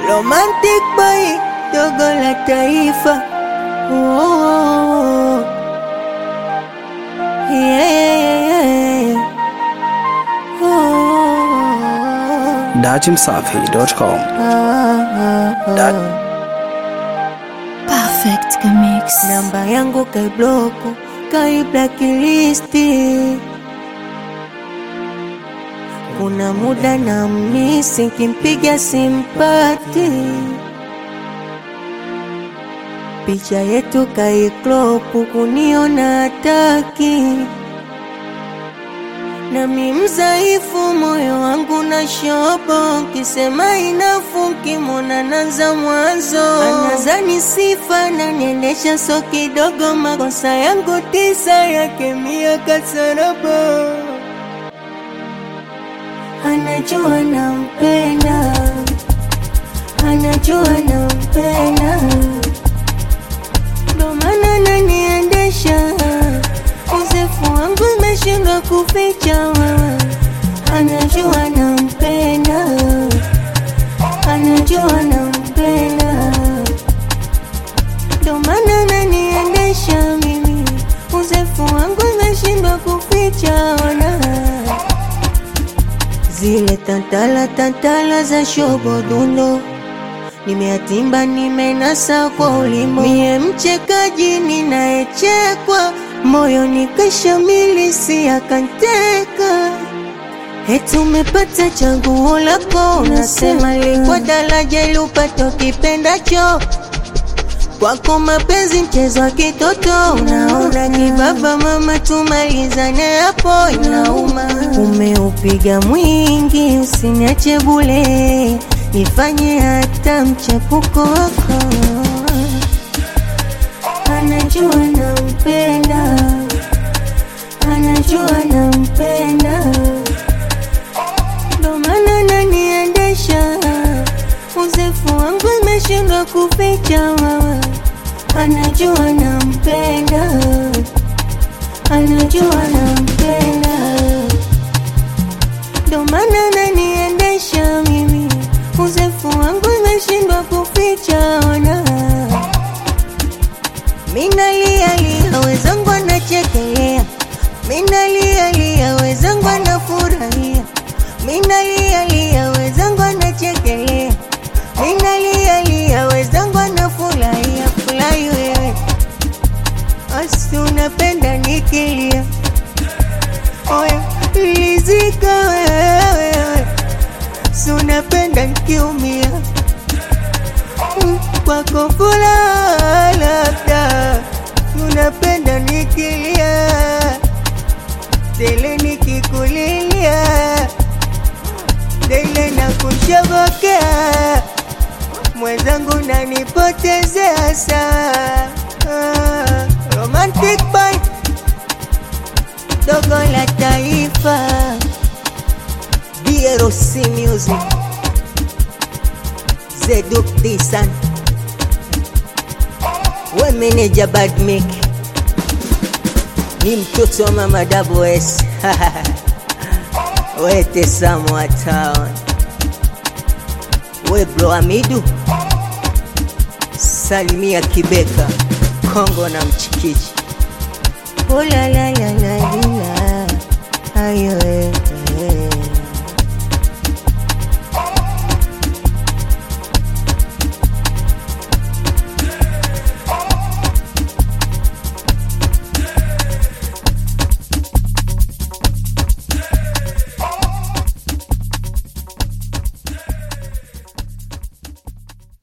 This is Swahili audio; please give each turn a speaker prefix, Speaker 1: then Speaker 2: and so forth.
Speaker 1: Romantic boy, dogo la taifa. Oh, oh, oh. Yeah. Oh,
Speaker 2: datimsafi.com.
Speaker 1: ah, ah,
Speaker 2: Da-
Speaker 1: ah.
Speaker 3: Perfect Mix.
Speaker 1: Namba yangu kaibloku, kai blacklisti. Kuna muda na misi kimpiga simpati, picha yetu kaiklopu, kuniona hataki nami mzaifu, moyo wangu na shobo, kisema inafu, kimona nanza mwanzo, anazani sifa na niendesha so kidogo, makosa yangu tisa yake mia kasarabo, anajua nampenda, anajua nampenda, ndo maana naniendesha uzefu wangu imeshindwa kuficha, anajua nampenda, anajua nampenda, ndo maana naniendesha mimi, uzefu wangu imeshindwa kuficha, ona zile tantala tantala za shobodundo nimeatimba nimenasa kwa ulimo, mie mchekaji ninayechekwa, moyo nikashamili si akanteka. Eti umepata chaguo lako, unasema likwa daraja ili upate ukipendacho kwako mapenzi mchezo wa kitoto, unaona kibaba mama, tumalizane hapo, inauma. Umeupiga mwingi, usiniache bule, nifanye hata mchepuko wako. Anajua nampenda, anajua nampenda, ndo maana naniendesha uzefu wangu imeshindwa kuficha wawa, anajua nampenda, anajua nampenda, ndo maana naniendesha mimi, uzefu wangu imeshindwa kuficha ona minalialia wezangu anachekelea, minalialia wezangu anafurahia, minalialia wezangu anachekelea, minalialia wezangu anafurahia. Furahi wewe, asi unapenda nikilia, oya lizika wewe, si unapenda nikiumia Mm, kwako furaha labda unapenda nikilia tele nikikulilia tele na kushobokea mwenzangu nanipotezea saa ah, romantic boy dogo la taifa DRC music Zeduk Disan we meneja Badmek ni mtoto wa mama Double S we Tesamo wa town we bro Amidu salimia Kibeka Kongo na Mchikichi. Oh la la la la la, ayo eh.